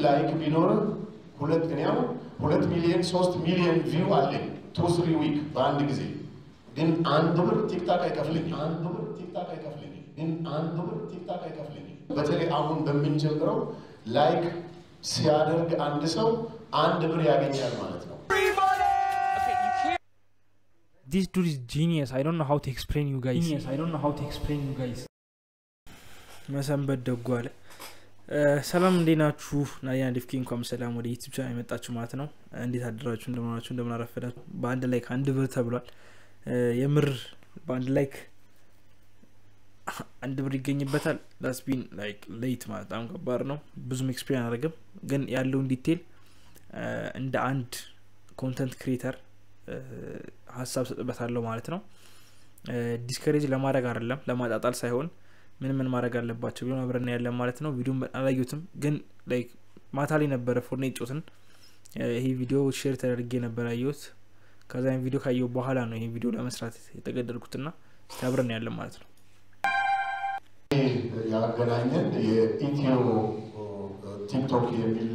ላይክ ቢኖር ሁለት እኔ አሁን ሁለት ሚሊዮን ሶስት ሚሊዮን ቪው አለኝ ቱ ስሪ ዊክ በአንድ ጊዜ ግን አንድ ብር ቲክታክ አይከፍልኝ አንድ ብር ቲክታክ አይከፍልኝ ግን አንድ ብር ቲክታክ አይከፍልኝ። በተለይ አሁን በምንጀምረው ላይክ ሲያደርግ አንድ ሰው አንድ ብር ያገኛል ማለት ነው። This dude is genius. I don't know how to explain you guys. Genius. I don't know how to explain you guys. መሰንበት ደጉ አለ። ሰላም እንዴት ናችሁ? ናዲያ ዲፍኪ እንኳን ሰላም ወደ ዩቲብ ቻናል የመጣችሁ ማለት ነው። እንዴት አደራችሁ? እንደምናችሁ እንደምናረፈዳችሁ። በአንድ ላይክ አንድ ብር ተብሏል። የምር በአንድ ላይክ አንድ ብር ይገኝበታል። ዳስቢን ላይክ ሌት ማለት በጣም ከባድ ነው። ብዙም ኤክስፔሪን አላደረግም፣ ግን ያለውን ዲቴል እንደ አንድ ኮንተንት ክሪኤተር ሀሳብ ሰጥበታለሁ ማለት ነው። ዲስከሬጅ ለማድረግ አይደለም ለማጣጣል ሳይሆን ምን ምን ማድረግ አለባቸው ቢሆን አብረን ያለን ማለት ነው። ቪዲዮ አላዩትም፣ ግን ላይክ ማታ ላይ ነበረ ፎርኔት ጮትን ይሄ ቪዲዮ ሼር ተደርጌ ነበር ያየሁት። ከዛ ቪዲዮ ካየሁ በኋላ ነው ይሄ ቪዲዮ ለመስራት የተገደድኩትና እስቲ አብረን ያለን ማለት ነው። ያገናኘን የኢትዮ ቲክቶክ የሚል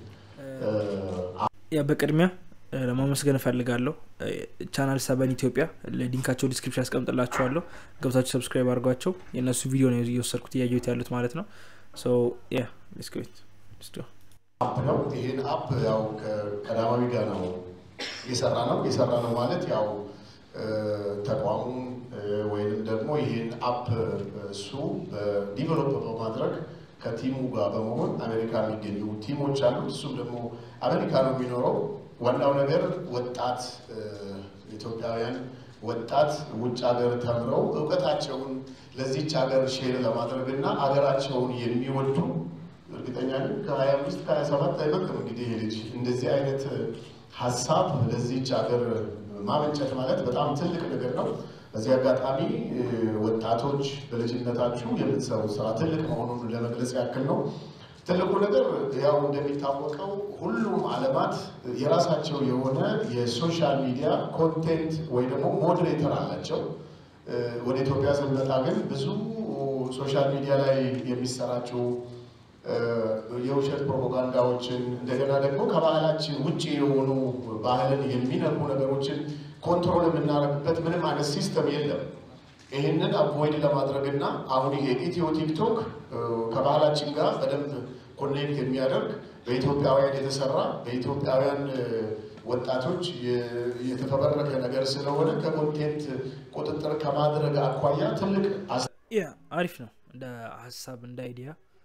ያ በቅድሚያ ለማመስገን እፈልጋለሁ። ቻናል ሰበን ኢትዮጵያ ሊንካቸው ዲስክሪፕሽን ያስቀምጥላችኋለሁ። ገብታችሁ ሰብስክራይብ አድርጓቸው። የእነሱ ቪዲዮ ነው እየወሰድኩት እያየሁት ያሉት ማለት ነው። ያ ዲስክሪት አፕ ነው። ይህን አፕ ያው ከቀዳማዊ ጋር ነው የሰራ ነው የሰራ ነው ማለት ያው ተቋሙን ወይንም ደግሞ ይህን አፕ እሱ ዲቨሎፕ በማድረግ ከቲሙ ጋር በመሆን አሜሪካ የሚገኙ ቲሞች አሉት። እሱም ደግሞ አሜሪካ ነው የሚኖረው። ዋናው ነገር ወጣት ኢትዮጵያውያን ወጣት ውጭ ሀገር ተምረው እውቀታቸውን ለዚች ሀገር ሼር ለማድረግ እና ሀገራቸውን የሚወዱ እርግጠኛ ነኝ ከሀያ አምስት ከሀያ ሰባት አይበቅም እንግዲህ ይሄ ልጅ እንደዚህ አይነት ሀሳብ ለዚች ሀገር ማመንጨት ማለት በጣም ትልቅ ነገር ነው። በዚህ አጋጣሚ ወጣቶች በልጅነታችሁ የምትሰሩት ስራ ትልቅ መሆኑን ለመግለጽ ያክል ነው። ትልቁ ነገር ያው እንደሚታወቀው ሁሉም ዓለማት የራሳቸው የሆነ የሶሻል ሚዲያ ኮንቴንት ወይ ደግሞ ሞዴሬተር አላቸው። ወደ ኢትዮጵያ ስንመጣ ግን ብዙ ሶሻል ሚዲያ ላይ የሚሰራጩ የውሸት ፕሮፓጋንዳዎችን እንደገና ደግሞ ከባህላችን ውጭ የሆኑ ባህልን የሚነኩ ነገሮችን ኮንትሮል የምናደርግበት ምንም አይነት ሲስተም የለም። ይህንን አቮይድ ለማድረግ እና አሁን ይሄ ኢትዮ ቲክቶክ ከባህላችን ጋር በደንብ ኮኔክት የሚያደርግ በኢትዮጵያውያን የተሰራ በኢትዮጵያውያን ወጣቶች የተፈበረከ ነገር ስለሆነ ከኮንቴንት ቁጥጥር ከማድረግ አኳያ ትልቅ ያ አሪፍ ነው እንደ ሀሳብ እንደ አይዲያ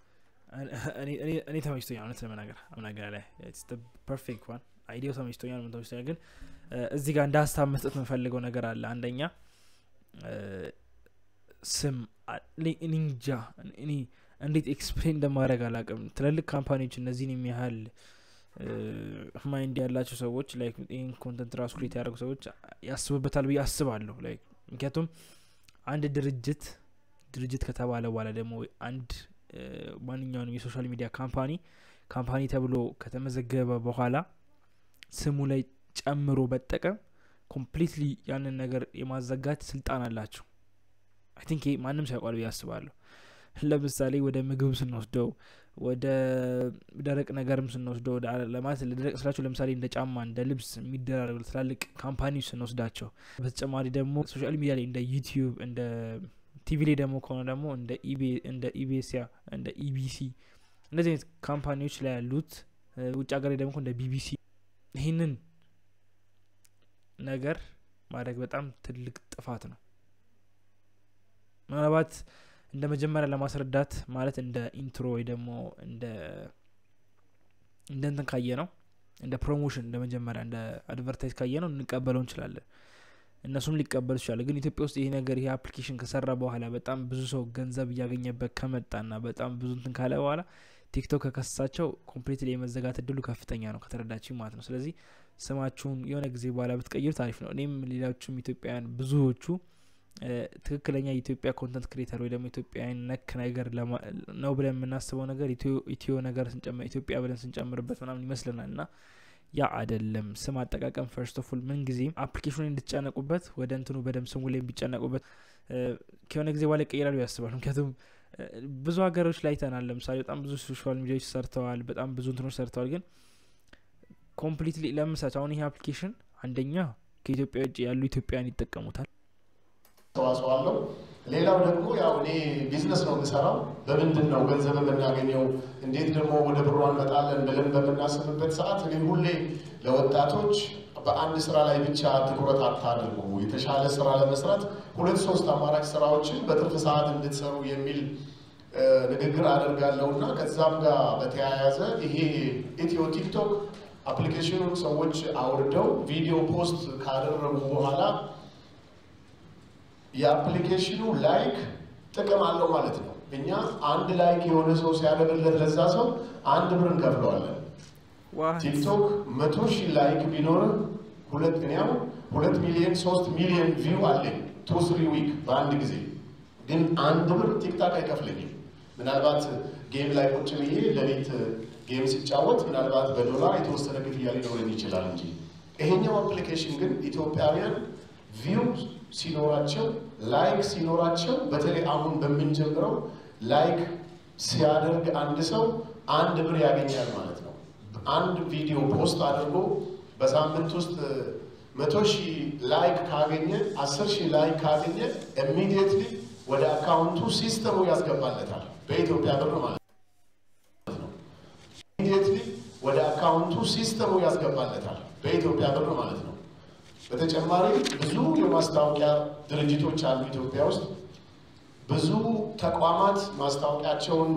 እኔ ተመችቶኛል። እውነት ለመናገር አምናገር ላይ ፐርፌክት ዋን አይዲያው ተመችቶኛል። ምን ተመችቶኛል፣ ግን እዚህ ጋር እንደ ሀሳብ መስጠት የምፈልገው ነገር አለ። አንደኛ ስም እንጃ እኔ እንዴት ኤክስፕሌን እንደማድረግ አላውቅም። ትልልቅ ካምፓኒዎች እነዚህን የሚያህል ማይንድ ያላቸው ሰዎች ላይክ ይህን ኮንተንት ራሱ ክሬት ያደረጉ ሰዎች ያስቡበታል ብዬ አስባለሁ። ላይክ ምክንያቱም አንድ ድርጅት ድርጅት ከተባለ በኋላ ደግሞ አንድ ማንኛውንም የሶሻል ሚዲያ ካምፓኒ ካምፓኒ ተብሎ ከተመዘገበ በኋላ ስሙ ላይ ጨምሮ በጠቀም ኮምፕሊትሊ ያንን ነገር የማዘጋት ስልጣን አላቸው። አይ ቲንክ ይሄ ማንም ሳይቋል ብዬ አስባለሁ። ለምሳሌ ወደ ምግብ ስንወስደው ወደ ደረቅ ነገርም ስንወስደው ለማለት ለደረቅ ስላቸው ለምሳሌ እንደ ጫማ እንደ ልብስ የሚደራረጉ ትላልቅ ካምፓኒዎች ስንወስዳቸው፣ በተጨማሪ ደግሞ ሶሻል ሚዲያ ላይ እንደ ዩቲዩብ እንደ ቲቪ ላይ ደግሞ ከሆነ ደግሞ እንደ ኢቤሲያ እንደ ኢቢሲ እንደዚህ አይነት ካምፓኒዎች ላይ ያሉት ውጭ ሀገር ላይ ደግሞ እንደ ቢቢሲ ይህንን ነገር ማድረግ በጣም ትልቅ ጥፋት ነው። ምናልባት እንደ መጀመሪያ ለማስረዳት ማለት እንደ ኢንትሮ ወይ ደግሞ እንደ እንደ እንትን ካየ ነው እንደ ፕሮሞሽን እንደ መጀመሪያ እንደ አድቨርታይዝ ካየ ነው እንቀበለው እንችላለን። እነሱም ሊቀበሉ ይችላሉ። ግን ኢትዮጵያ ውስጥ ይሄ ነገር ይሄ አፕሊኬሽን ከሰራ በኋላ በጣም ብዙ ሰው ገንዘብ እያገኘበት ከመጣና በጣም ብዙ እንትን ካለ በኋላ ቲክቶክ ከከሳቸው ኮምፕሊትሊ የመዘጋት እድሉ ከፍተኛ ነው፣ ከተረዳችኝ ማለት ነው። ስለዚህ ስማችሁን የሆነ ጊዜ በኋላ ብትቀይሩት አሪፍ ነው። እኔም ሌሎቹም ኢትዮጵያውያን ብዙዎቹ ትክክለኛ የኢትዮጵያ ኮንተንት ክሬተር ወይ ደግሞ ኢትዮጵያውያን ነክ ነገር ነው ብለን የምናስበው ነገር ኢትዮ ነገር ስንጨምር ኢትዮጵያ ብለን ስንጨምርበት ምናምን ይመስለናል እና ያ አይደለም። ስም አጠቃቀም ፈርስት ኦፍ ኦል ምን ጊዜም አፕሊኬሽኑን እንድትጨነቁበት ወደ እንትኑ በደንብ ስሙ ላይ ቢጨነቁበት ከሆነ ጊዜ በኋላ ይቀይራሉ ያስባሉ። ምክንያቱም ብዙ ሀገሮች ላይ ተናል ለምሳሌ በጣም ብዙ ሶሻል ሚዲያዎች ሰርተዋል በጣም ብዙ እንትኖች ሰርተዋል ግን ኮምፕሊትሊ ለምሳሌ አሁን ይሄ አፕሊኬሽን አንደኛ ከኢትዮጵያ ውጭ ያሉ ኢትዮጵያን ይጠቀሙታል ተዋጽኦ አለው ሌላው ደግሞ ያው እኔ ቢዝነስ ነው የምሰራው በምንድን ነው ገንዘብ የምናገኘው እንዴት ደግሞ ወደ ብሯ እንመጣለን ብለን በምናስብበት ሰዓት እኔ ሁሌ ለወጣቶች በአንድ ስራ ላይ ብቻ ትኩረት አታድርጉ የተሻለ ስራ ለመስራት ሁለት ሶስት አማራጭ ስራዎችን በትርፍ ሰዓት እንድትሰሩ የሚል ንግግር አደርጋለሁ እና ከዛም ጋር በተያያዘ ይሄ ኢትዮ ቲክቶክ አፕሊኬሽኑን ሰዎች አውርደው ቪዲዮ ፖስት ካደረጉ በኋላ የአፕሊኬሽኑ ላይክ ጥቅም አለው ማለት ነው። እኛ አንድ ላይክ የሆነ ሰው ሲያደርግለት ለዛ ሰው አንድ ብር እንከፍለዋለን። ቲክቶክ መቶ ሺህ ላይክ ቢኖርህ ሁለት እኔያው ሁለት ሚሊዮን ሶስት ሚሊዮን ቪው አለኝ ቱ ስሪ ዊክ በአንድ ጊዜ ግን አንድ ብር ቲክታክ አይከፍለኝም። ምናልባት ጌም ላይ ቁጭ ብዬ ሌሊት ጌም ሲጫወት ምናልባት በዶላር የተወሰነ ክፍያ ሊኖረኝ ይችላል እንጂ ይሄኛው አፕሊኬሽን ግን ኢትዮጵያውያን ቪው ሲኖራቸው ላይክ ሲኖራቸው በተለይ አሁን በምንጀምረው ላይክ ሲያደርግ አንድ ሰው አንድ ብር ያገኛል ማለት ነው። አንድ ቪዲዮ ፖስት አድርጎ በሳምንት ውስጥ መቶ ሺህ ላይክ ካገኘ አስር ሺህ ላይክ ካገኘ ኢሚዲየትሊ ወደ አካውንቱ ሲስተሙ ያስገባለታል በኢትዮጵያ ብር ማለት ነው። ኢሚዲየትሊ ወደ አካውንቱ ሲስተሙ ያስገባለታል በኢትዮጵያ ብር ማለት ነው። በተጨማሪ ብዙ የማስታወቂያ ድርጅቶች አሉ ኢትዮጵያ ውስጥ። ብዙ ተቋማት ማስታወቂያቸውን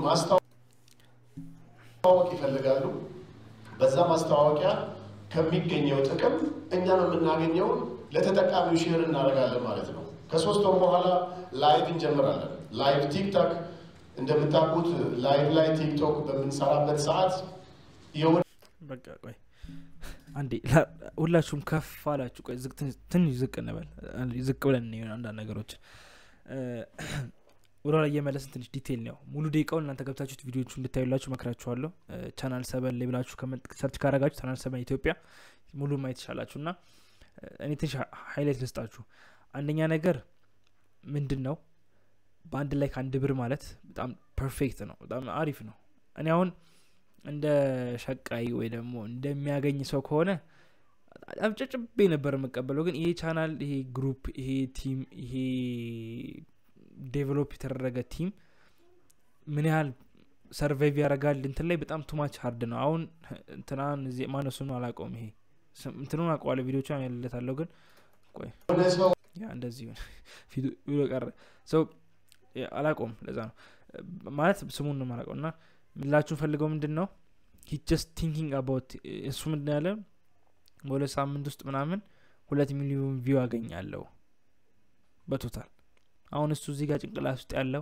ማስታወቅ ይፈልጋሉ። በዛ ማስታወቂያ ከሚገኘው ጥቅም እኛም የምናገኘውን ለተጠቃሚው ሼር እናደርጋለን ማለት ነው። ከሶስት ወር በኋላ ላይቭ እንጀምራለን። ላይቭ ቲክቶክ እንደምታውቁት ላይቭ ላይ ቲክቶክ በምንሰራበት ሰዓት በቃ ቆይ አንዴ ሁላችሁም ከፍ አላችሁ። ቆይ ትንሽ ዝቅ እንበል፣ ዝቅ ብለን እንሆን አንዳንድ ነገሮችን ወደ ኋላ እየመለስን ትንሽ ዲቴይል ነው። ሙሉ ደቂቃውን እናንተ ገብታችሁት ቪዲዮቹ እንድታዩላችሁ መክራችኋለሁ። ቻናል ሰበን ላይ ብላችሁ ሰርች ካረጋችሁ ቻናል ሰበን ኢትዮጵያ ሙሉ ማየት ይቻላችሁ እና እኔ ትንሽ ሀይላይት ልስጣችሁ። አንደኛ ነገር ምንድን ነው በአንድ ላይ ከአንድ ብር ማለት በጣም ፐርፌክት ነው፣ በጣም አሪፍ ነው። እኔ አሁን እንደ ሸቃይ ወይ ደግሞ እንደሚያገኝ ሰው ከሆነ አብጨጭቤ ነበር የምቀበለው። ግን ይሄ ቻናል፣ ይሄ ግሩፕ፣ ይሄ ቲም፣ ይሄ ዴቨሎፕ የተደረገ ቲም ምን ያህል ሰርቫይቭ ያደርጋል እንትን ላይ በጣም ቱማች ሀርድ ነው። አሁን እንትናን ማነሱን አላውቀውም። ይሄ እንትኑን አውቀዋለሁ፣ ቪዲዮቹ ያለታለሁ። ግን ቆይ ያ እንደዚህ ቪዲዮ ቀረ ሰው አላውቀውም። ለዛ ነው ማለት ስሙን ነው የማላውቀው እና ምላችሁ ፈልገው ምንድን ነው ሂ ጀስት ቲንኪንግ አባውት እሱ ምንድን ያለ በሁለት ሳምንት ውስጥ ምናምን ሁለት ሚሊዮን ቪው አገኛለሁ በቶታል አሁን እሱ እዚህ ጋር ጭንቅላት ውስጥ ያለው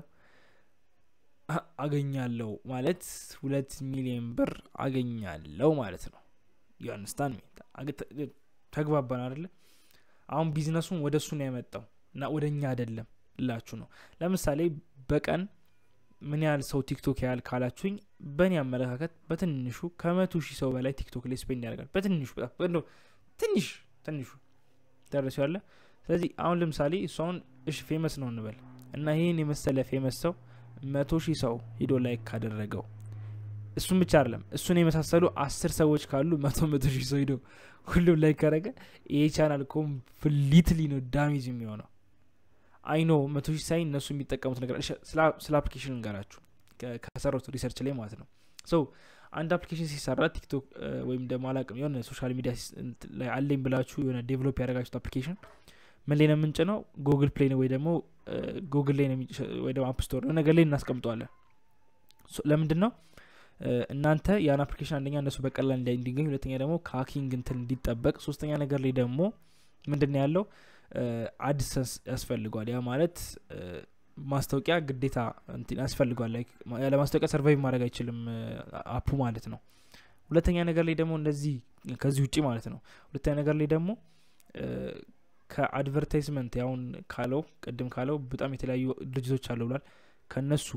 አገኛለሁ ማለት ሁለት ሚሊዮን ብር አገኛለሁ ማለት ነው ዩአንስታን ተግባባን አደለ አሁን ቢዝነሱን ወደ እሱ ነው ያመጣው እና ወደ እኛ አይደለም ላችሁ ነው ለምሳሌ በቀን ምን ያህል ሰው ቲክቶክ ያህል ካላችሁኝ በእኔ አመለካከት በትንሹ ከመቶ ሺህ ሰው በላይ ቲክቶክ ላይ ስፔንድ ያደርጋል በትንሹ በጣም ትንሽ ትንሹ ደረሱ ያለ ስለዚህ አሁን ለምሳሌ እሱ አሁን እሺ ፌመስ ነው እንበል እና ይህን የመሰለ ፌመስ ሰው መቶ ሺህ ሰው ሂዶ ላይክ ካደረገው እሱም ብቻ አይደለም እሱን የመሳሰሉ አስር ሰዎች ካሉ መቶ መቶ ሺህ ሰው ሂዶ ሁሉም ላይክ ካደረገ ይሄ ቻናል ኮምፕሊትሊ ነው ዳሜጅ የሚሆነው አይኖ መቶ ሺህ ሳይ እነሱ የሚጠቀሙት ነገር ስለ አፕሊኬሽን እንገራችሁ ከሰሩት ሪሰርች ላይ ማለት ነው ሰው አንድ አፕሊኬሽን ሲሰራ ቲክቶክ ወይም ደግሞ አላቅም የሆነ ሶሻል ሚዲያ ላይ አለኝ ብላችሁ የሆነ ዴቨሎፕ ያደረጋችሁት አፕሊኬሽን ምን ላይ ነው የምንጭ ነው ጉግል ፕሌይ ወይ ደግሞ ጉግል ላይ ወይ ደግሞ አፕ ስቶር ነገር ላይ እናስቀምጠዋለን ለምንድን ነው እናንተ ያን አፕሊኬሽን አንደኛ እነሱ በቀላል እንዲገኝ ሁለተኛ ደግሞ ከሀኪንግ እንትን እንዲጠበቅ ሶስተኛ ነገር ላይ ደግሞ ምንድን ነው ያለው አድሰንስ ያስፈልጓል ያ ማለት ማስታወቂያ ግዴታ ያስፈልጓል ያለ ማስታወቂያ ሰርቫይቭ ማድረግ አይችልም አፑ ማለት ነው ሁለተኛ ነገር ላይ ደግሞ እንደዚህ ከዚህ ውጭ ማለት ነው ሁለተኛ ነገር ላይ ደግሞ ከአድቨርታይዝመንት ያሁን ካለው ቅድም ካለው በጣም የተለያዩ ድርጅቶች አለው ብሏል ከነሱ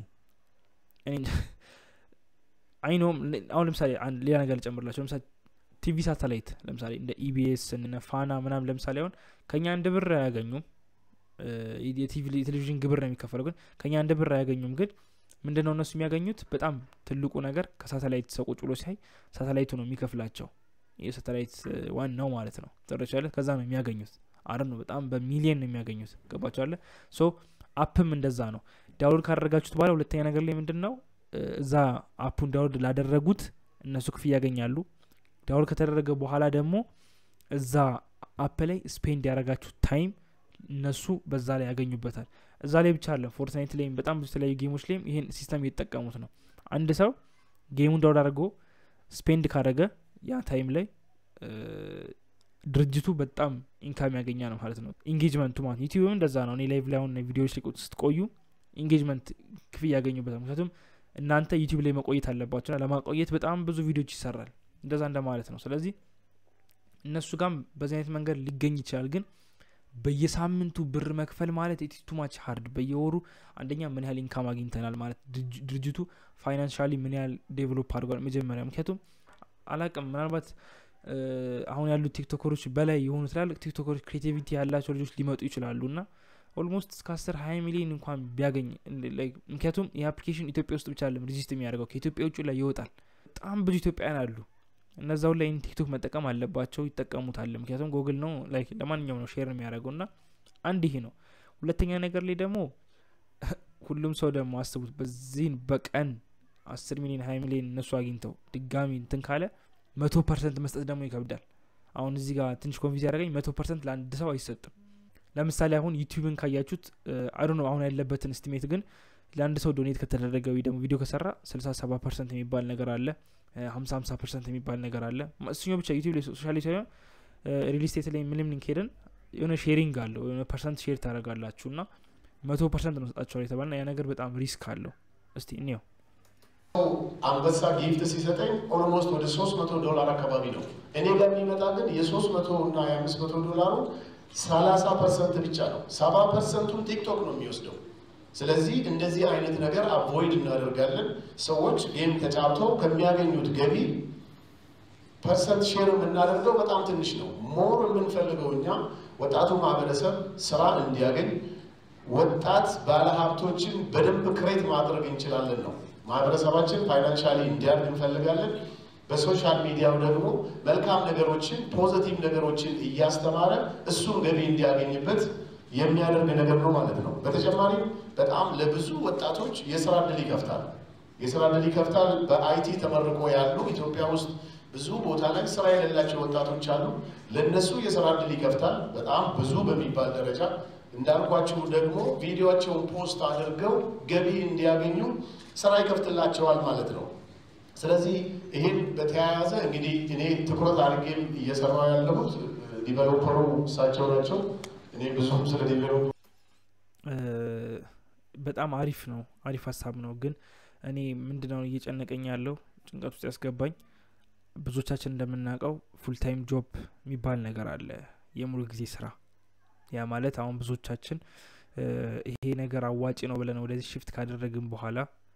አይኖም አሁን ለምሳሌ ሌላ ነገር ልጨምርላቸው ለምሳሌ ቲቪ ሳተላይት ለምሳሌ እንደ ኢቢኤስ እነ ፋና ምናም ለምሳሌ አሁን ከኛ አንድ ብር አያገኙም የቴሌቪዥን ግብር ነው የሚከፈለው ግን ከኛ አንድ ብር አያገኙም ግን ምንድን ነው እነሱ የሚያገኙት በጣም ትልቁ ነገር ከሳተላይት ሰው ቁጭ ብሎ ሲያይ ሳተላይቱ ነው የሚከፍላቸው የሳተላይት ዋናው ማለት ነው ተረቻለ ከዛ ነው የሚያገኙት አረ ነው በጣም በሚሊየን ነው የሚያገኙት ገባቸዋለ ሶ አፕም እንደዛ ነው ዳውንሎድ ካደረጋችሁት በኋላ ሁለተኛ ነገር ላይ ምንድን ነው እዛ አፑን ዳውንሎድ ላደረጉት እነሱ ክፍያ ያገኛሉ ዳውንሎድ ከተደረገ በኋላ ደግሞ እዛ አፕ ላይ ስፔንድ ያደረጋችሁ ታይም እነሱ በዛ ላይ ያገኙበታል እዛ ላይ ብቻ አለ ፎርትናይት ላይም በጣም ብዙ የተለያዩ ጌሞች ላይም ይሄን ሲስተም እየተጠቀሙት ነው አንድ ሰው ጌሙን ዳውድ አድርጎ ስፔንድ ካደረገ ያ ታይም ላይ ድርጅቱ በጣም ኢንካም ያገኛ ነው ማለት ነው ኢንጌጅመንቱ ማለት ዩቲዩብም እንደዛ ነው እኔ ላይቭ ላይ አሁን ቪዲዮዎች ላይ ስትቆዩ ኢንጌጅመንት ክፍያ ያገኙበታል ምክንያቱም እናንተ ዩቲዩብ ላይ መቆየት አለባቸውና ለማቆየት በጣም ብዙ ቪዲዮዎች ይሰራል እንደዛ እንደማለት ነው ስለዚህ እነሱ ጋም በዚህ አይነት መንገድ ሊገኝ ይችላል ግን በየሳምንቱ ብር መክፈል ማለት ኢትስ ማች ሀርድ በየወሩ አንደኛ ምን ያህል ኢንካም አግኝተናል ማለት ድርጅቱ ፋይናንሻሊ ምን ያህል ዴቨሎፕ አድርጓል መጀመሪያ ምክንያቱም አላቅም ምናልባት አሁን ያሉት ቲክቶከሮች በላይ የሆኑ ትላልቅ ቲክቶከሮች ክሬቲቪቲ ያላቸው ልጆች ሊመጡ ይችላሉ እና ኦልሞስት እስከ አስር ሀያ ሚሊዮን እንኳን ቢያገኝ ምክንያቱም ይህ አፕሊኬሽን ኢትዮጵያ ውስጥ ብቻ አለም ሪዚስት የሚያደርገው ከኢትዮጵያ ውጭ ላይ ይወጣል በጣም ብዙ ኢትዮጵያውያን አሉ እነዛው ላይ ቲክቶክ መጠቀም አለባቸው ይጠቀሙታል ምክንያቱም ጎግል ነው ላይክ ለማንኛውም ነው ሼር የሚያደርገው እና አንድ ይሄ ነው ሁለተኛ ነገር ላይ ደግሞ ሁሉም ሰው ደግሞ አስቡት በዚህን በቀን አስር ሚሊዮን ሀያ ሚሊዮን እነሱ አግኝተው ድጋሚ እንትን ካለ መቶ ፐርሰንት መስጠት ደግሞ ይከብዳል አሁን እዚህ ጋር ትንሽ ኮንፊዝ ያደረገኝ መቶ ፐርሰንት ለአንድ ሰው አይሰጥም ለምሳሌ አሁን ዩቲዩብን ካያችሁት አዶ ነው አሁን ያለበትን ስቲሜት ግን ለአንድ ሰው ዶኔት ከተደረገ ወይ ደግሞ ቪዲዮ ከሰራ ስልሳ ሰባ ፐርሰንት የሚባል ነገር አለ ሀምሳ ሀምሳ ፐርሰንት የሚባል ነገር አለ እሱኛው ብቻ ዩቲብ ላይ ሶሻል ሳይሆን ሪል ስቴት ላይ ምንም ሊንክሄድን የሆነ ሼሪንግ አለው የሆነ ፐርሰንት ሼር ታደረጋላችሁ እና መቶ ፐርሰንት ነው ሰጣቸዋል የተባልና ያ ነገር በጣም ሪስክ አለው እስቲ እኒው አንበሳ ጊፍት ሲሰጠኝ ኦልሞስት ወደ ሶስት መቶ ዶላር አካባቢ ነው እኔ ጋር የሚመጣ ግን የሶስት መቶ እና የአምስት መቶ ዶላሩ ሰላሳ ፐርሰንት ብቻ ነው ሰባ ፐርሰንቱን ቲክቶክ ነው የሚወስደው ስለዚህ እንደዚህ አይነት ነገር አቮይድ እናደርጋለን ሰዎች ጌም ተጫውተው ከሚያገኙት ገቢ ፐርሰንት ሼር የምናደርገው በጣም ትንሽ ነው ሞር የምንፈልገው እኛ ወጣቱ ማህበረሰብ ስራ እንዲያገኝ ወጣት ባለሀብቶችን በደንብ ክሬት ማድረግ እንችላለን ነው ማህበረሰባችን ፋይናንሻሊ እንዲያድግ እንፈልጋለን በሶሻል ሚዲያው ደግሞ መልካም ነገሮችን ፖዘቲቭ ነገሮችን እያስተማረ እሱን ገቢ እንዲያገኝበት የሚያደርግ ነገር ነው ማለት ነው በተጨማሪም በጣም ለብዙ ወጣቶች የስራ እድል ይከፍታል የስራ እድል ይከፍታል በአይቲ ተመርቆ ያሉ ኢትዮጵያ ውስጥ ብዙ ቦታ ላይ ስራ የሌላቸው ወጣቶች አሉ ለእነሱ የስራ እድል ይከፍታል በጣም ብዙ በሚባል ደረጃ እንዳልኳችሁ ደግሞ ቪዲዮቸውን ፖስት አድርገው ገቢ እንዲያገኙ ስራ ይከፍትላቸዋል ማለት ነው ስለዚህ ይህን በተያያዘ እንግዲህ እኔ ትኩረት አድርጌም እየሰራው ያለሁት ዲቨሎፐሩ እሳቸው ናቸው እኔ ብዙም ስለ ዲቨሎፕ በጣም አሪፍ ነው አሪፍ ሀሳብ ነው ግን እኔ ምንድነው እየጨነቀኝ ያለው ጭንቀት ውስጥ ያስገባኝ ብዙዎቻችን እንደምናውቀው ፉል ታይም ጆብ የሚባል ነገር አለ የሙሉ ጊዜ ስራ ያ ማለት አሁን ብዙዎቻችን ይሄ ነገር አዋጭ ነው ብለን ወደዚህ ሽፍት ካደረግን በኋላ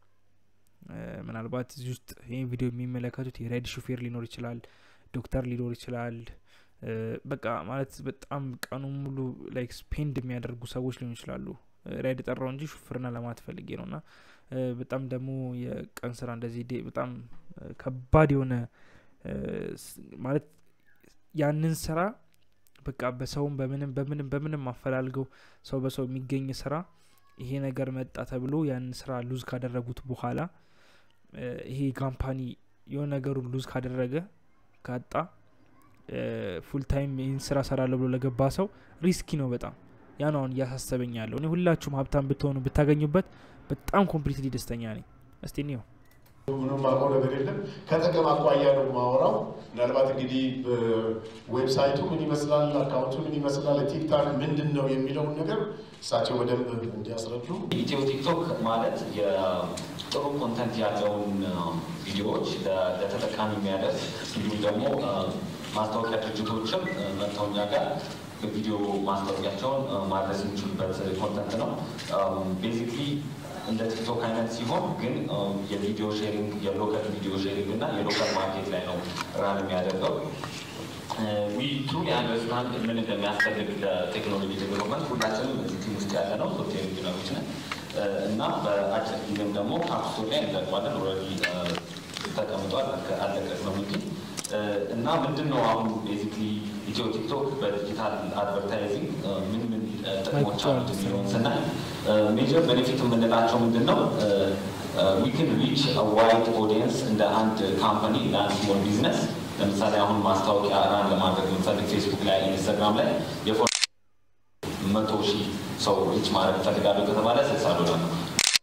ምናልባት እዚህ ውስጥ ይህን ቪዲዮ የሚመለከቱት የራይድ ሹፌር ሊኖር ይችላል ዶክተር ሊኖር ይችላል በቃ ማለት በጣም ቀኑ ሙሉ ላይክ ስፔንድ የሚያደርጉ ሰዎች ሊሆኑ ይችላሉ ራይድ ጠራው እንጂ ሹፍርና ለማለት ፈልጌ ነው እና በጣም ደግሞ የቀን ስራ እንደዚህ በጣም ከባድ የሆነ ማለት ያንን ስራ በቃ በሰውም በምንም በምንም በምንም አፈላልገው ሰው በሰው የሚገኝ ስራ ይሄ ነገር መጣ ተብሎ ያንን ስራ ሉዝ ካደረጉት በኋላ ይሄ ካምፓኒ የሆነ ነገሩን ሉዝ ካደረገ ካጣ ፉል ታይም ይህን ስራ ሰራለሁ ብሎ ለገባ ሰው ሪስኪ ነው በጣም ያ ነው አሁን እያሳሰበኝ ያለው እኔ ሁላችሁም ሀብታም ብትሆኑ ብታገኙበት በጣም ኮምፕሊትሊ ደስተኛ ነኝ እስቲ እኒው ምንም ማውቀው ነገር የለም ከጥቅም አኳያ ነው ማወራው ምናልባት እንግዲህ ዌብሳይቱ ምን ይመስላል አካውንቱ ምን ይመስላል ቲክታክ ምንድን ነው የሚለውን ነገር እሳቸው በደንብ እንዲያስረዱ ኢትዮ ቲክቶክ ማለት የጥሩ ኮንተንት ያለውን ቪዲዮዎች ለተጠቃሚ የሚያደርስ እንዲሁም ደግሞ ማስታወቂያ ድርጅቶችም መጥተው እኛ ጋር ቪዲዮ ማስታወቂያቸውን ማድረስ የሚችሉበት ኮንተንት ነው ቤዚክሊ እንደ ቲክቶክ አይነት ሲሆን ግን የቪዲዮ ሼሪንግ የሎካል ቪዲዮ ሼሪንግ እና የሎካል ማርኬት ላይ ነው ራን የሚያደርገው ዊ ትሩሊ አንደርስታንድ ምን እንደሚያስፈልግ ለቴክኖሎጂ ዴቨሎፕመንት ሁላችንም እዚህ ቲም ውስጥ ያለ ነው ሶፍትዌር ኢንጂነሮች ነን እና በአጭር ጊዜም ደግሞ ካፕስቶር ላይ እንለቀዋለን። ኦልሬዲ ተቀምጧል፣ አለቀቅነው እንጂ እና ምንድን ነው አሁን ቤዚክሊ ኢትዮ ቲክቶክ በዲጂታል አድቨርታይዚንግ ምን ምን ጥቅሞች አሉት የሚለውን ስናይ ሜጀር ቤኔፊት የምንላቸው ምንድን ነው? ዊ ክን ሪች ዋይድ ኦዲየንስ እንደ አንድ ካምፓኒ እንደ አንድ ስሞል ቢዝነስ ለምሳሌ አሁን ማስታወቂያ ራን ለማድረግ የምፈልግ ፌስቡክ ላይ ኢንስታግራም ላይ የፎ መቶ ሺህ ሰው ሪች ማድረግ እፈልጋለሁ ከተባለ ስልሳ ዶላር ነው።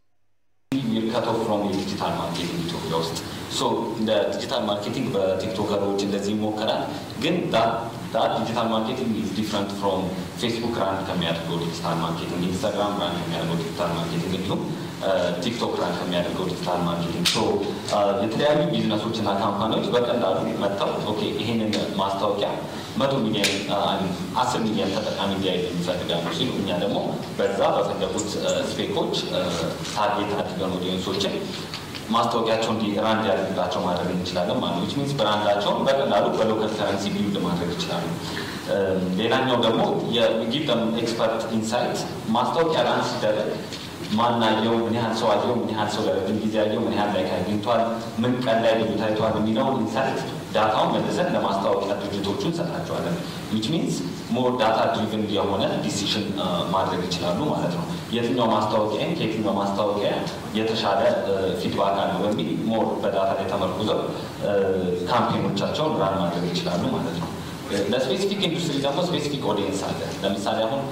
ከቶ ፍሮም የዲጂታል ማርኬቲንግ ኢትዮጵያ ውስጥ ሶ እንደ ዲጂታል ማርኬቲንግ በቲክቶከሮች እንደዚህ ይሞከራል። ግን ዳት ዲጂታል ማርኬቲንግ ኢዝ ዲፍረንት ፍሮም ፌስቡክ ራን ከሚያደርገው ዲጂታል ማርኬቲንግ፣ ኢንስታግራም ራን ከሚያደርገው ዲጂታል ማርኬቲንግ እንዲሁም ቲክቶክ ራን ከሚያደርገው ዲጂታል ማርኬቲንግ ሶ የተለያዩ ቢዝነሶች እና ካምፓኒዎች በቀላሉ መጥተው ኦኬ ይህንን ማስታወቂያ መቶ ሚሊዮን አስር ሚሊዮን ተጠቃሚ እንዲያይ ይፈልጋሉ ሲሉ እኛ ደግሞ በዛ በፈለጉት ስፔኮች ታርጌት አድርገን ኦዲየንሶችን ማስታወቂያቸው እንዲ ራን እንዲያደርግላቸው ማድረግ እንችላለን ማለት ነው። ሚንስ ብራንዳቸውን በቀላሉ በሎካል ከረንሲ ቢውልድ ማድረግ ይችላሉ። ሌላኛው ደግሞ የጊቭ ደም ኤክስፐርት ኢንሳይት ማስታወቂያ ራን ሲደረግ ማናየው ምን ያህል ሰው አየው፣ ምን ያህል ሰው ለረጅም ጊዜ አየው፣ ምን ያህል ላይ አግኝቷል፣ ምን ቀን ላይ ልዩ ታይቷል የሚለውን ኢንሳይት ዳታውን መልሰን ለማስታወቂያ ድርጅቶቹ እንሰጣቸዋለን። ዊች ሚንስ ሞር ዳታ ድሪቭን የሆነ ዲሲሽን ማድረግ ይችላሉ ማለት ነው። የትኛው ማስታወቂያ ከየትኛው ማስታወቂያ የተሻለ ፊድባክ አለው በሚል ሞር በዳታ ላይ ተመርኩዘው ካምፔኖቻቸውን ራን ማድረግ ይችላሉ ማለት ነው። ለስፔሲፊክ ኢንዱስትሪ ደግሞ ስፔሲፊክ ኦዲየንስ አለ። ለምሳሌ አሁን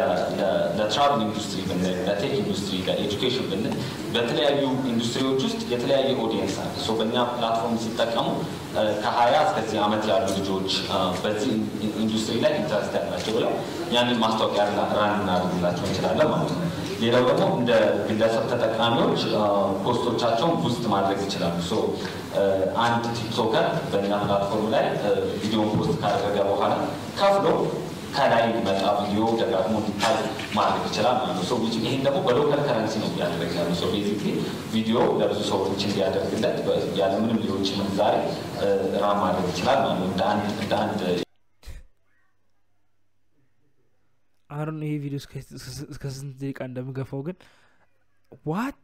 ለትራቭል ኢንዱስትሪ ብንል፣ ለቴክ ኢንዱስትሪ፣ ለኤጁኬሽን ብንል በተለያዩ ኢንዱስትሪዎች ውስጥ የተለያየ ኦዲየንስ አለ። ሶ በእኛ ፕላትፎርም ሲጠቀሙ ከሀያ እስከዚህ ዓመት ያሉ ልጆች በዚህ ኢንዱስትሪ ላይ ኢንተረስት ያላቸው ብለው ያንን ማስታወቂያ ራን እናደርግላቸው እንችላለን ማለት ነው። ሌላው ደግሞ እንደ ግለሰብ ተጠቃሚዎች ፖስቶቻቸውን ቡስት ማድረግ ይችላሉ። ሶ አንድ ቲክቶከር በእኛ ፕላትፎርም ላይ ቪዲዮን ፖስት ካደረገ በኋላ ከፍሎ ከላይ እንዲመጣ ቪዲዮ ደጋግሞ እንዲታይ ማድረግ ይችላል ማለት ነው። ሰው ይህን ደግሞ በሎካል ከረንሲ ነው እያደረግ ያሉ ሰው ቤዚክሊ ቪዲዮ ለብዙ ሰዎች እንዲያደርግለት ያለምንም ሌሎች ምንዛሬ ራን ማድረግ ይችላል ማለት ነው። እንደ አንድ አሁን ይሄ ቪዲዮ እስከ ስንት ደቂቃ እንደምገፋው ግን ዋት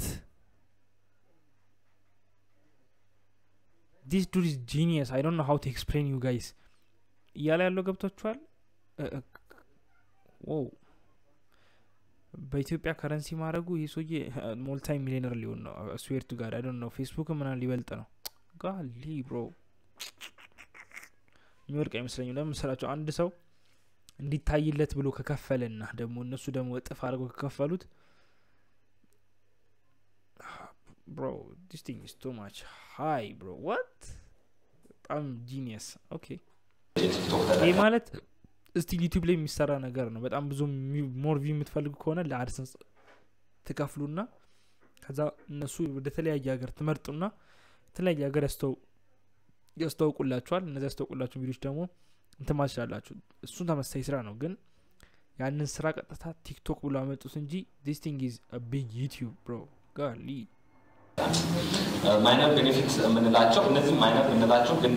ዲስ ዱድ ኢዝ ጂኒየስ አይ ዶንት ኖ ሃው ቱ ኤክስፕሌን ዩ ጋይስ እያለ ያለው ገብቷችኋል ው በኢትዮጵያ ከረንሲ ማድረጉ ይህ ሰውዬ ሞልታይ ሚሊዮነር ሊሆን ነው ስዌርቱ ጋር አይ ነው ፌስቡክ ምናምን ሊበልጥ ነው ጋሊ ብሮ የሚወድቅ አይመስለኝም ለምን መሰላቸው አንድ ሰው እንዲታይለት ብሎ ከከፈለና ደግሞ እነሱ ደግሞ እጥፍ አድርገው ከከፈሉት ብሮ ዲስ ቲንግ ኢዝ ቱ ማች ሃይ ብሮ ዋት በጣም ጂኒየስ ኦኬ ይህ ማለት እስቲ ዩቲዩብ ላይ የሚሰራ ነገር ነው በጣም ብዙ ሞር ቪው የምትፈልጉ ከሆነ ለአድሰንስ ትከፍሉና ከዛ እነሱ ወደ ተለያየ ሀገር ትመርጡና የተለያየ ሀገር ያስተዋውቁላችኋል እነዚ ያስተዋውቁላችሁ ቪዲዮች ደግሞ እንትን ማስችላላችሁ እሱን ተመሳሳይ ስራ ነው ግን ያንን ስራ ቀጥታ ቲክቶክ ብሎ አመጡት እንጂ ዲስ ቲንግ ኢዝ ቢግ ዩቲዩብ ብሮ ጋሊ ማይነር ቤኔፊት የምንላቸው እነዚህ ማይነር የምንላቸው ግን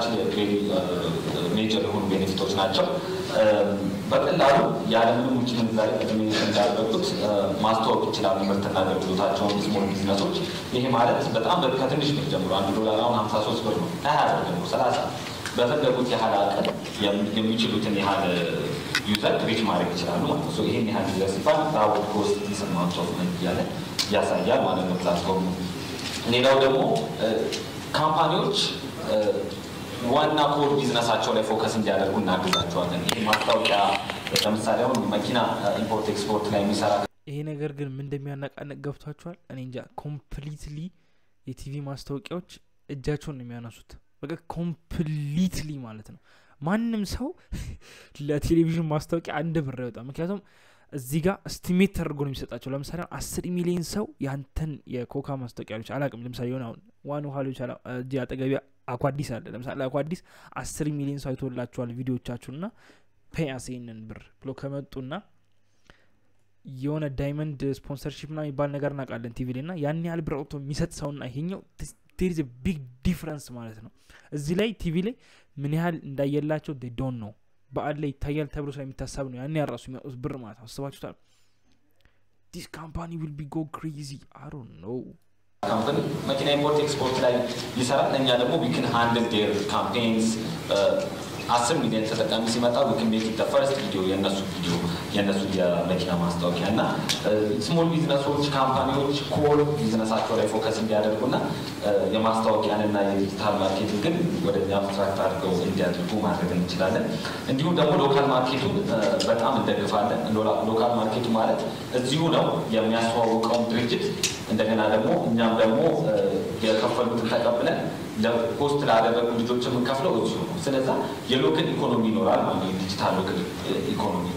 ሜጀር የሆኑ ቤኔፊቶች ናቸው። በቀላሉ ያለምንም ውጭ ምንዛሬ ቅድሜ እንዳደረጉት ማስተዋወቅ ይችላሉ ምርትና አገልግሎታቸውን ስሞል ቢዝነሶች። ይሄ ማለት በጣም ከትንሽ ብር ጀምሮ አንድ ዶላር አሁን ሀምሳ ሶስት ብር ነው ከሀያ ብር ጀምሮ ሰላሳ በፈለጉት ያህል አቅም የሚችሉትን ያህል ዩዘር ሪች ማድረግ ይችላሉ ማለት ነው። ይህን ያህል ዩዘር ሲባል ራውድ ኮስት ዲስማውንት ኦፍ መኒ እያለ ያሳያል ማለት ነው ፕላትፎርሙ። ሌላው ደግሞ ካምፓኒዎች ዋና ኮር ቢዝነሳቸው ላይ ፎከስ እንዲያደርጉ እናግዛቸዋለን። ይህ ማስታወቂያ ለምሳሌ አሁን መኪና ኢምፖርት ኤክስፖርት ላይ የሚሰራ ይሄ ነገር ግን ምን እንደሚያነቃነቅ ገብቷቸዋል። እኔ እንጃ ኮምፕሊትሊ የቲቪ ማስታወቂያዎች እጃቸውን ነው የሚያነሱት። በቃ ኮምፕሊትሊ ማለት ነው። ማንም ሰው ለቴሌቪዥን ማስታወቂያ አንድ ብር አይወጣም። ምክንያቱም እዚህ ጋር ስቲሜት ተደርጎ ነው የሚሰጣቸው። ለምሳሌ አስር ሚሊዮን ሰው ያንተን የኮካ ማስታወቂያ ሎች አላቅም። ለምሳሌ የሆነ አሁን ዋን ውሃ ሎች እዚህ አጠገቢ አኳዲስ አለ። ለምሳሌ አኳዲስ አስር ሚሊዮን ሰው አይቶላቸዋል ቪዲዮቻችሁና ፔያስ ይህንን ብር ብሎ ከመጡና የሆነ ዳይመንድ ስፖንሰርሺፕ ና የሚባል ነገር እናውቃለን ቲቪ ላይ ና ያን ያህል ብር አውጥቶ የሚሰጥ ሰውና ይሄኛው ቴሪዝ ቢግ ዲፍረንስ ማለት ነው። እዚህ ላይ ቲቪ ላይ ምን ያህል እንዳየላቸው ዶን ነው በአል ላይ ይታያል ተብሎ ስለሚታሰብ ነው ያን ያራሱ የሚያውጡት ብር ማለት ነው። አስባችሁታል? ዲስ ካምፓኒ ዊል ቢ ጎ ክሬዚ አይ ዶንት ኖ ካምፓኒ መኪና ኢምፖርት ኤክስፖርት ላይ ይሰራል። እኛ ደግሞ ዊክን ሃንድል ዴር ካምፔንስ አስር ሚሊዮን ተጠቃሚ ሲመጣ ዊክን ሜክ ኢት ፈርስት ቪዲዮ የእነሱ ቪዲዮ የእነሱ የመኪና ማስታወቂያ እና ስሞል ቢዝነሶች ካምፓኒዎች ኮር ቢዝነሳቸው ላይ ፎከስ እንዲያደርጉና የማስታወቂያንና የዲጂታል ማርኬቲንግን ወደ አብስትራክት አድርገው እንዲያደርጉ ማድረግ እንችላለን። እንዲሁም ደግሞ ሎካል ማርኬቱን በጣም እንደግፋለን። ሎካል ማርኬቱ ማለት እዚሁ ነው የሚያስተዋውቀውን ድርጅት እንደገና ደግሞ እኛም ደግሞ የከፈሉትን ተቀብለን ለፖስት ላደረጉ ልጆች የምንከፍለው እዚሁ ነው። ስለዛ የሎክል ኢኮኖሚ ይኖራል ማለት ነው። ዲጂታል ሎክል ኢኮኖሚ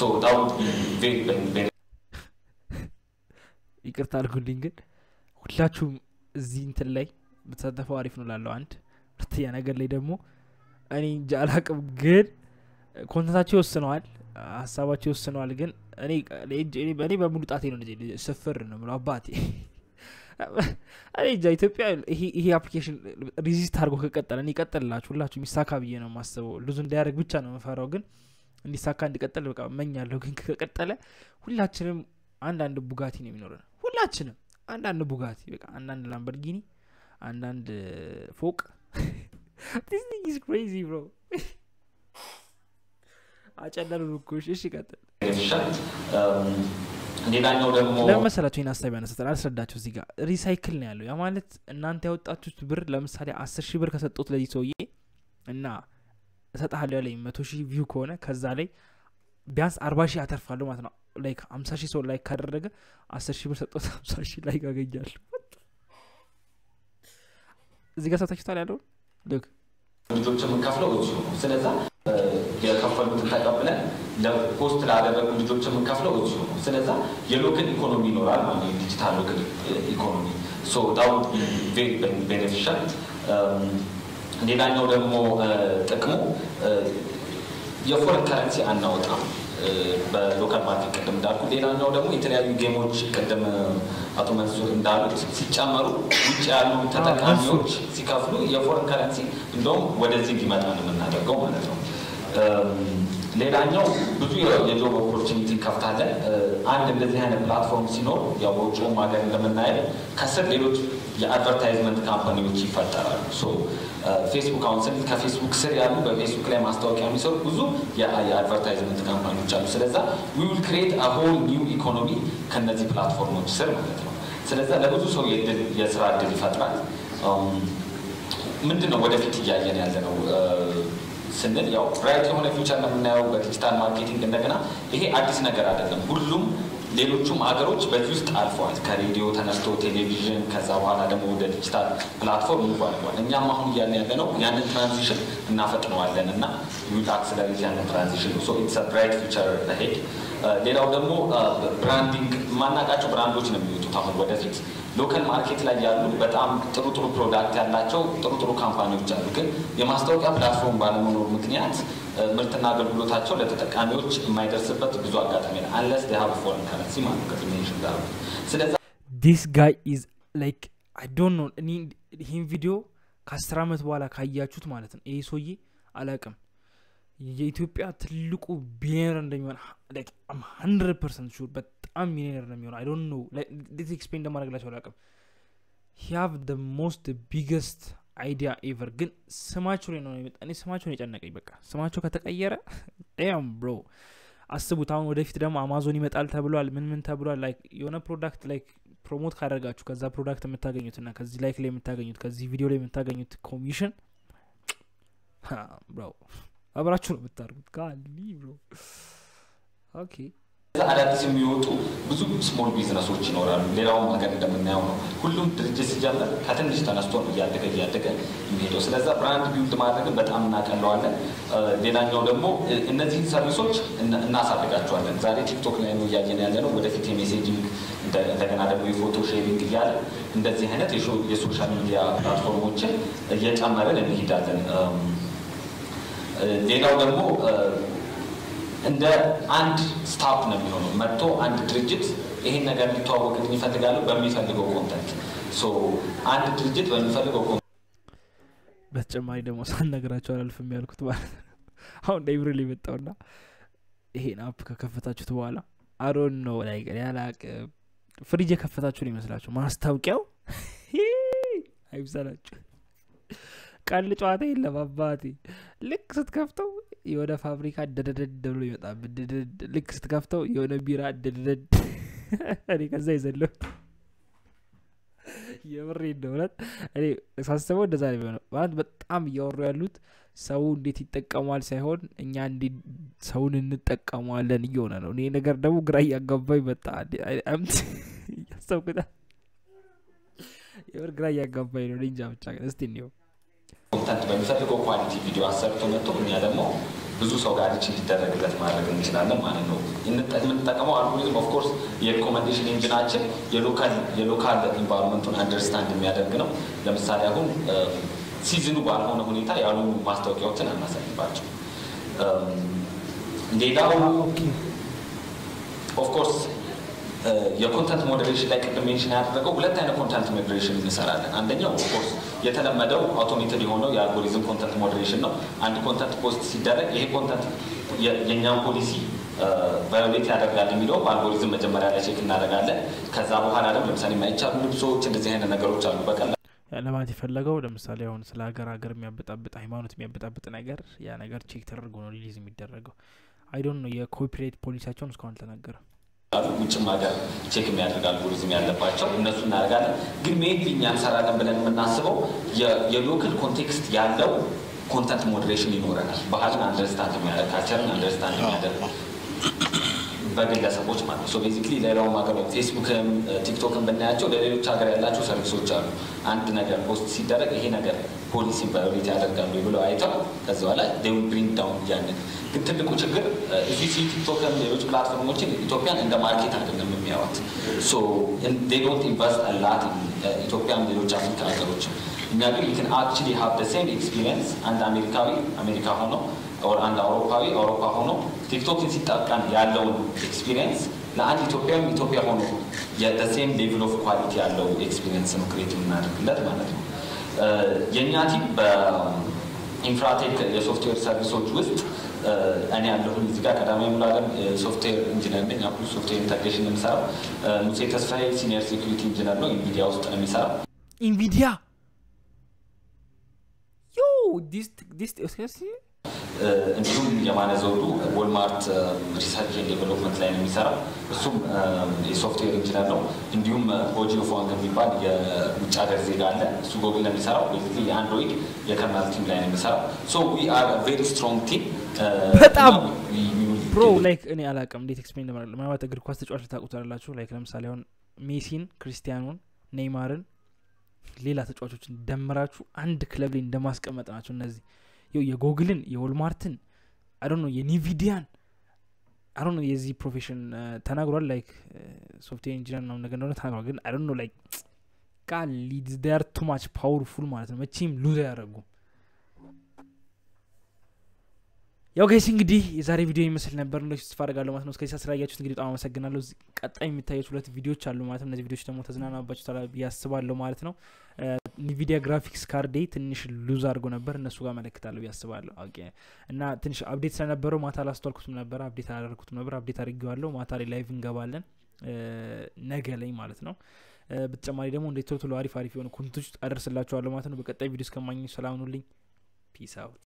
ይቅርታ አድርጉልኝ፣ ግን ሁላችሁም እዚህ እንትን ላይ ብትሳተፈው አሪፍ ነው ላለው አንድ ሁለተኛ ነገር ላይ ደግሞ እኔ እንጃ አላቅም፣ ግን ኮንተንታቸው ይወስነዋል፣ ሀሳባቸው ይወስነዋል። ግን እኔ በሙሉ ጣቴ ነው ስፍር ነው የምለው አባቴ እኔ እንጃ ኢትዮጵያ ይሄ አፕሊኬሽን ሪዚስት አድርጎ ከቀጠለ እኔ ይቀጥልላችሁ ሁላችሁ የሚሳካ ብዬ ነው የማስበው። ልዙ እንዳያደርግ ብቻ ነው የምፈራው፣ ግን እንዲሳካ እንዲቀጥል በቃ እመኛለሁ። ግን ከቀጠለ ሁላችንም አንዳንድ ቡጋቲ ነው የሚኖረን። ሁላችንም አንዳንድ ቡጋቲ በቃ አንዳንድ ላምበርጊኒ፣ አንዳንድ ፎቅ ስ ክሬዚ ብሮ አጨለሉ ልኮሽ። እሺ ቀጥል። ሌላኛው ደግሞ ለምን መሰላችሁ ይህን ሀሳብ ያነሳል? አልስረዳችሁ። እዚህ ጋር ሪሳይክል ነው ያለው። ያ ማለት እናንተ ያወጣችሁት ብር ለምሳሌ አስር ሺህ ብር ከሰጡት ለዚህ ሰውዬ እና እሰጥሃለሁ ያለኝ መቶ ሺህ ቪው ከሆነ ከዛ ላይ ቢያንስ አርባ ሺህ አተርፋለሁ ማለት ነው። ላይክ ሀምሳ ሺህ ሰው ላይክ ካደረገ አስር ሺህ ብር ሰጡት ሀምሳ ሺህ ላይክ አገኛለሁ። እዚህ ጋር ሰታችሁታል ያለውን ልክ ልጆች የምንከፍለው እዚሁ ነው። ስለዛ የከፈሉትን ተቀብለን ለፖስት ላደረጉ ልጆች የምንከፍለው እዚሁ ነው። ስለዛ የሎክል ኢኮኖሚ ይኖራል ማለት ነው። ዲጂታል ሎክል ኢኮኖሚ ዳው ቤኔፊሻል። ሌላኛው ደግሞ ጥቅሙ የፎረን ከረንሲ አናወጣም በሎካል ማርኬት ቅድም እንዳልኩ። ሌላኛው ደግሞ የተለያዩ ጌሞች ቅድም አቶ መንሱር እንዳሉት ሲጨመሩ ውጭ ያሉ ተጠቃሚዎች ሲከፍሉ የፎረን ከረንሲ እንደውም ወደዚህ እንዲመጣ ነው የምናደርገው ማለት ነው። ሌላኛው ብዙ የጆብ ኦፖርቹኒቲ እንከፍታለን። አንድ እንደዚህ አይነት ፕላትፎርም ሲኖር ያው በውጭውም ሀገር እንደምናየው ከስር ሌሎች የአድቨርታይዝመንት ካምፓኒዎች ይፈጠራሉ። ፌስቡክ አሁን ስንል ከፌስቡክ ስር ያሉ በፌስቡክ ላይ ማስታወቂያ የሚሰሩ ብዙ የአድቨርታይዝመንት ካምፓኒዎች አሉ። ስለዛ ዊ ዊል ክሬት ሆል ኒው ኢኮኖሚ ከነዚህ ፕላትፎርሞች ስር ማለት ነው። ስለዛ ለብዙ ሰው የስራ እድል ይፈጥራል። ምንድን ነው ወደፊት እያየን ያለ ነው ስንል ያው ብራይት የሆነ ፊውቸር ነው የምናየው በዲጂታል ማርኬቲንግ። እንደገና ይሄ አዲስ ነገር አይደለም። ሁሉም ሌሎቹም ሀገሮች በዚህ ውስጥ አልፈዋል። ከሬዲዮ ተነስቶ ቴሌቪዥን፣ ከዛ በኋላ ደግሞ ወደ ዲጂታል ፕላትፎርም ሙቭ አድርጓል። እኛም አሁን እያልን ያለ ነው ያንን ትራንዚሽን እናፈጥነዋለን እና ዊል አክስለሬት ያንን ትራንዚሽን ሶ ኢትስ ብራይት ፊውቸር ሄድ። ሌላው ደግሞ ብራንዲንግ የማናውቃቸው ብራንዶች ነው የሚወጡት አሁን ወደፊት ሎካል ማርኬት ላይ ያሉ በጣም ጥሩ ጥሩ ፕሮዳክት ያላቸው ጥሩ ጥሩ ካምፓኒዎች አሉ። ግን የማስታወቂያ ፕላትፎርም ባለመኖር ምክንያት ምርትና አገልግሎታቸው ለተጠቃሚዎች የማይደርስበት ብዙ አጋጣሚ ነው። አንለስ ሀብ ፎረን ከረንሲ ማለት ከፊኔሽን ጋር ስለዚ ዲስ ጋይ ኢዝ ላይክ አይ ዶንት ኖ እኔ ይህን ቪዲዮ ከአስር ዓመት በኋላ ካያችሁት ማለት ነው ይሄ ሰውዬ አላቅም የኢትዮጵያ ትልቁ ቢሊዮነር እንደሚሆን ሀንድረድ ፐርሰንት ሹር በጣም ሚሊዮነር ነው የሚሆነው። አይ ዶንት ኖ እንዴት ኤክስፕሌን እንደማድረግላቸው አላውቅም። ሂያቭ ደ ሞስት ቢገስት አይዲያ ኤቨር። ግን ስማቸው ላይ ነው የመጣ እኔ ስማቸው ነው የጨነቀኝ። በቃ ስማቸው ከተቀየረ ም ብሮ አስቡት። አሁን ወደፊት ደግሞ አማዞን ይመጣል ተብሏል። ምን ምን ተብሏል። ላይክ የሆነ ፕሮዳክት ላይክ ፕሮሞት ካደረጋችሁ ከዛ ፕሮዳክት የምታገኙት እና ከዚህ ላይክ ላይ የምታገኙት ከዚህ ቪዲዮ ላይ የምታገኙት ኮሚሽን ብሮ አብራችሁ ነው የምታደርጉት። ጋሊ ብሮ ኦኬ። አዳዲስ የሚወጡ ብዙ ስሞል ቢዝነሶች ይኖራሉ። ሌላውም ሀገር እንደምናየው ነው። ሁሉም ድርጅት ሲጀምር ከትንሽ ተነስቶ ነው እያደገ እያደገ የሚሄደው። ስለዛ ብራንድ ቢውልድ ማድረግን በጣም እናቀለዋለን። ሌላኛው ደግሞ እነዚህን ሰርቪሶች እናሳድጋቸዋለን። ዛሬ ቲክቶክ ላይ ነው እያየን ያለ ነው። ወደፊት የሜሴጂንግ እንደገና ደግሞ የፎቶ ሼሪንግ እያለ እንደዚህ አይነት የሶሻል ሚዲያ ፕላትፎርሞችን እየጨመርን እንሄዳለን። ሌላው ደግሞ እንደ አንድ ስታፕ ነው የሚሆነው። መጥቶ አንድ ድርጅት ይሄን ነገር እንዲተዋወቅልኝ ይፈልጋለሁ በሚፈልገው ኮንተንት አንድ ድርጅት በሚፈልገው ኮንተንት በተጨማሪ ደግሞ ሳልነግራቸው አላልፍም ያልኩት ማለት ነው። አሁን ላይብረሪ የመጣውና ይሄን አፕ ከከፈታችሁት በኋላ አሮን ነው ላይ ያላቅ ፍሪጅ የከፈታችሁ ነው ይመስላችሁ ማስታወቂያው አይብሰላችሁ ቀል ጨዋታ የለም አባቴ ልክ ስትከፍተው የሆነ ፋብሪካ ደደደድ ብሎ ይመጣ ልክ ስትከፍተው የሆነ ቢራ ደደደድ እኔ ከዛ ይዘለው የምሬ እንደእውነት እኔ ሳስበው እንደዛ ነው የሚሆነው ማለት በጣም እያወሩ ያሉት ሰው እንዴት ይጠቀሟል ሳይሆን እኛ እንዴት ሰውን እንጠቀመዋለን እየሆነ ነው እኔ ነገር ደግሞ ግራ እያጋባኝ መጣ እያሰብኩታ የምር ግራ እያጋባኝ ነው እንጃ ብቻ እስቲ እንየው ኮንተንት በሚፈልገው ኳሊቲ ቪዲዮ አሰርቶ መጥቶ እኛ ደግሞ ብዙ ሰው ጋር ሪች እንዲደረግለት ማድረግ እንችላለን ማለት ነው። የምንጠቀመው አልጎሪዝም ኦፍኮርስ የሪኮመንዴሽን ኢንጂናችን የሎካል ኢንቫይሮንመንቱን አንደርስታንድ የሚያደርግ ነው። ለምሳሌ አሁን ሲዝኑ ባልሆነ ሁኔታ ያሉ ማስታወቂያዎችን አናሳይባቸው። ሌላው ኦፍኮርስ የኮንተንት ሞዴሬሽን ላይ ቅድም ሜንሽን ያደረገው ሁለት አይነት ኮንተንት ሞዴሬሽን እንሰራለን። አንደኛው ኦፍኮርስ የተለመደው አውቶሜትድ የሆነው የአልጎሪዝም ኮንተንት ሞዴሬሽን ነው። አንድ ኮንተንት ፖስት ሲደረግ ይሄ ኮንተንት የእኛን ፖሊሲ ቫዮሌት ያደርጋል የሚለው በአልጎሪዝም መጀመሪያ ላይ ቼክ እናደርጋለን። ከዛ በኋላ ደግሞ ለምሳሌ የማይቻሉ ልብሶች፣ እንደዚህ አይነት ነገሮች አሉ በቀላል ለማለት የፈለገው ለምሳሌ አሁን ስለ ሀገር ሀገር የሚያበጣብጥ ሃይማኖት የሚያበጣብጥ ነገር ያ ነገር ቼክ ተደርጎ ነው ሪሊዝ የሚደረገው። አይዶን ነው የኮፒሬት ፖሊሲያቸውን እስካሁን አልተናገረም። ውጭም ሀገር ቼክ የሚያደርግ አልጎሪዝም ያለባቸው እነሱ እናደርጋለን። ግን ሜይንሊ እኛ እንሰራለን ብለን የምናስበው የሎካል ኮንቴክስት ያለው ኮንተንት ሞዴሬሽን ይኖረናል። ባህልን አንደርስታንድ የሚያደርግ ካልቸርን አንደርስታንድ የሚያደርግ በግለሰቦች ማለት ነው። ቤዚክሊ ሌላውም ሀገር ፌስቡክም ቲክቶክም ብናያቸው ለሌሎች ሀገር ያላቸው ሰርቪሶች አሉ። አንድ ነገር ፖስት ሲደረግ ይሄ ነገር ፖሊሲን ቫዮሌት ያደርጋሉ ብለው አይተው ከዚ በኋላ ዴይ ዊል ብሪንግ ዳውን ያንን ግን ትልቁ ችግር እዚህ ቲክቶክም ሌሎች ፕላትፎርሞችን ኢትዮጵያን እንደ ማርኬት አይደለም የሚያዋት ዶንት ኢንቨስት አላት ኢትዮጵያም ሌሎች አፍሪካ ሀገሮችም እኛ ግን ን አክቹሊ ሀብ ደ ሴም ኤክስፒሪየንስ አንድ አሜሪካዊ አሜሪካ ሆኖ አንድ አውሮፓዊ አውሮፓ ሆኖ ቲክቶክን ሲጠቀም ያለውን ኤክስፒሪየንስ ለአንድ ኢትዮጵያም ኢትዮጵያ ሆኖ የሴም ሌቭል ኦፍ ኳሊቲ ያለው ኤክስፒሪየንስ ነው ክሬት የምናደርግለት ማለት ነው። የእኛ ቲም በኢንፍራቴክ የሶፍትዌር ሰርቪሶች ውስጥ እኔ ያለሁኝ እዚህ ጋር ቀዳማዊ ሙሉዓለም ሶፍትዌር ኢንጂነር ነኝ። አፕሉ ሶፍትዌር ኢንተግሬሽን ነው የሚሰራው። ሙሴ ተስፋዬ ሲኒየር ሴኩሪቲ ኢንጂነር ነው፣ ኢንቪዲያ ውስጥ ነው የሚሰራው። ኢንቪዲያ ዮ ዲስ ዲስ እንዲሁም የማነ ዘውዱ ወልማርት ሪሰርች ዴቨሎፕመንት ላይ ነው የሚሰራው። እሱም የሶፍትዌር ኢንጂነር ነው። እንዲሁም ቦጂ ፎንግ የሚባል የውጭ ሀገር ዜጋ አለ። እሱ ጎግል ነው የሚሰራው። ቤዚክሊ የአንድሮይድ የከርናል ቲም ላይ ነው የሚሰራው። ሶ ዊ አር ቬሪ ስትሮንግ ቲም በጣም ብሮ ላይክ እኔ አላቅም እንዴት ኤክስፕሌን ለማድረግ ምናልባት እግር ኳስ ተጫዋች ልታውቁት አላችሁ። ላይክ ለምሳሌ አሁን ሜሲን፣ ክርስቲያኑን፣ ኔይማርን ሌላ ተጫዋቾችን ደምራችሁ አንድ ክለብ ላይ እንደማስቀመጥ ናቸው እነዚህ ይው የጎግልን የወልማርትን አዶ ነው የኒቪዲያን አዶ ነው የዚህ ፕሮፌሽን ተናግሯል ላይክ ሶፍትዌር ኢንጂነር ነው ነገር እንደሆነ ተናግሯል ግን አዶ ነው ላይክ ቃል ሊድር ቱ ማች ፓወርፉል ማለት ነው መቼም ሉዝ አያደረጉም ያው ጋይስ እንግዲህ የዛሬ ቪዲዮ ይመስል ነበር እንደ ተስፋ አደርጋለሁ ማለት ነው እስከዚህ ስላያችሁት እንግዲህ በጣም አመሰግናለሁ ቀጣይ የሚታዩት ሁለት ቪዲዮዎች አሉ ማለት ነው እነዚህ ቪዲዮዎች ደግሞ ተዝናናባችሁ ያስባለሁ ማለት ነው ኒቪዲያ ግራፊክስ ካርዴ ትንሽ ሉዝ አድርጎ ነበር እነሱ ጋር መለክታለሁ ያስባለሁ እና ትንሽ አፕዴት ስለነበረው ማታ ላስተዋልኩትም ነበር አፕዴት አላደርኩትም ነበር አፕዴት አድርጌዋለሁ ማታ ላይ ላይቭ እንገባለን ነገ ላይ ማለት ነው በተጨማሪ ደግሞ እንደ ቶሎ ቶሎ አሪፍ አሪፍ የሆኑ ኮንቶች አደርስላችኋለሁ ማለት ነው በቀጣይ ቪዲዮ እስከማኝ ሰላም ኑልኝ ፒስ አውት